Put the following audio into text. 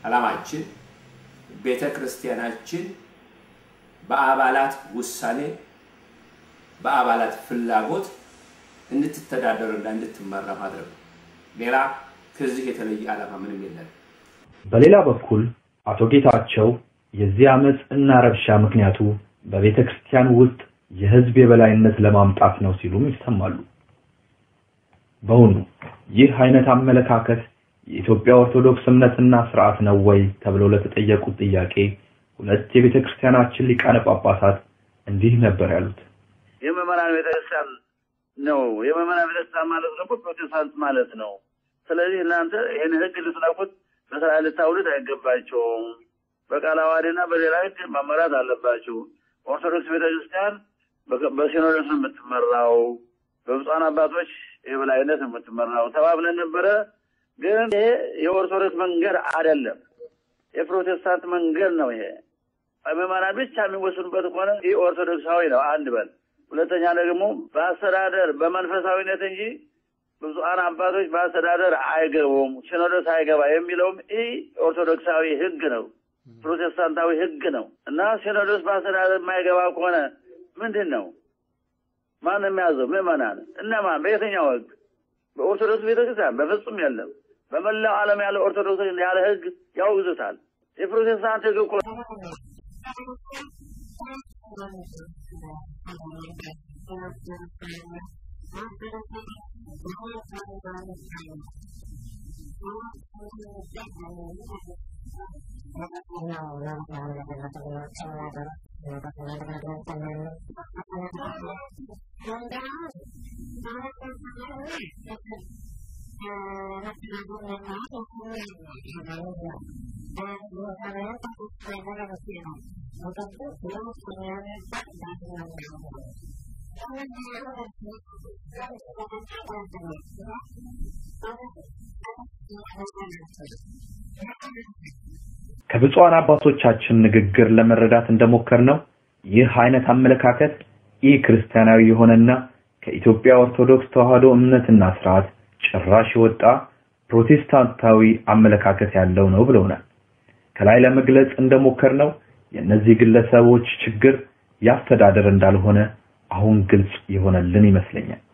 ዓላማችን ቤተ ክርስቲያናችን በአባላት ውሳኔ በአባላት ፍላጎት እንድትተዳደርና እንድትመራ ማድረግ ነው። ሌላ ከዚህ የተለየ ዓላማ ምንም የለም። በሌላ በኩል አቶ ጌታቸው የዚህ አመፅ እና ረብሻ ምክንያቱ በቤተ ክርስቲያን ውስጥ የህዝብ የበላይነት ለማምጣት ነው ሲሉም ይሰማሉ። በውኑ ይህ አይነት አመለካከት የኢትዮጵያ ኦርቶዶክስ እምነትና ስርዓት ነው ወይ ተብለው ለተጠየቁት ጥያቄ ሁለት የቤተ ክርስቲያናችን ሊቃነ ጳጳሳት እንዲህ ነበር ያሉት። የምዕመናን ቤተክርስቲያን ነው። የምዕመናን ቤተክርስቲያን ማለት ደግሞ ፕሮቴስታንት ማለት ነው። ስለዚህ እናንተ ይህን ህግ ልትነኩት በስራ ልታውሉት አይገባቸውም። በቃለ ዓዋዲና በሌላ ህግ መመራት አለባቸው። ኦርቶዶክስ ቤተክርስቲያን በሲኖዶስ ነው የምትመራው፣ በብፁዓን አባቶች የበላይነት ነው የምትመራው ተባብለን ነበረ። ግን ይሄ የኦርቶዶክስ መንገድ አይደለም፣ የፕሮቴስታንት መንገድ ነው። ይሄ ምዕመናን ብቻ የሚወስኑበት ከሆነ ይህ ኦርቶዶክሳዊ ነው። አንድ በል ሁለተኛ ደግሞ በአስተዳደር በመንፈሳዊነት እንጂ ብፁዓን አባቶች በአስተዳደር አይገቡም፣ ሲኖዶስ አይገባ የሚለውም ይህ ኦርቶዶክሳዊ ህግ ነው፣ ፕሮቴስታንታዊ ህግ ነው እና ሲኖዶስ በአስተዳደር የማይገባ ከሆነ ምንድን ነው ማን የሚያዘው? ምዕመናን እነማን? በየትኛው ህግ? በኦርቶዶክስ ቤተክርስቲያን በፍጹም የለም። በመላው ዓለም ያለ ኦርቶዶክስ ያለ ህግ ያውግዙታል። የፕሮቴስታንት ህግ እኮ ከብፁዓን አባቶቻችን ንግግር ለመረዳት እንደሞከርነው ይህ አይነት አመለካከት ኢ ክርስቲያናዊ የሆነና ከኢትዮጵያ ኦርቶዶክስ ተዋሕዶ እምነትና ስርዓት ጭራሽ የወጣ ፕሮቴስታንታዊ አመለካከት ያለው ነው ብለውናል። ከላይ ለመግለጽ እንደሞከርነው የእነዚህ ግለሰቦች ችግር ያስተዳደር እንዳልሆነ አሁን ግልጽ የሆነልን ይመስለኛል።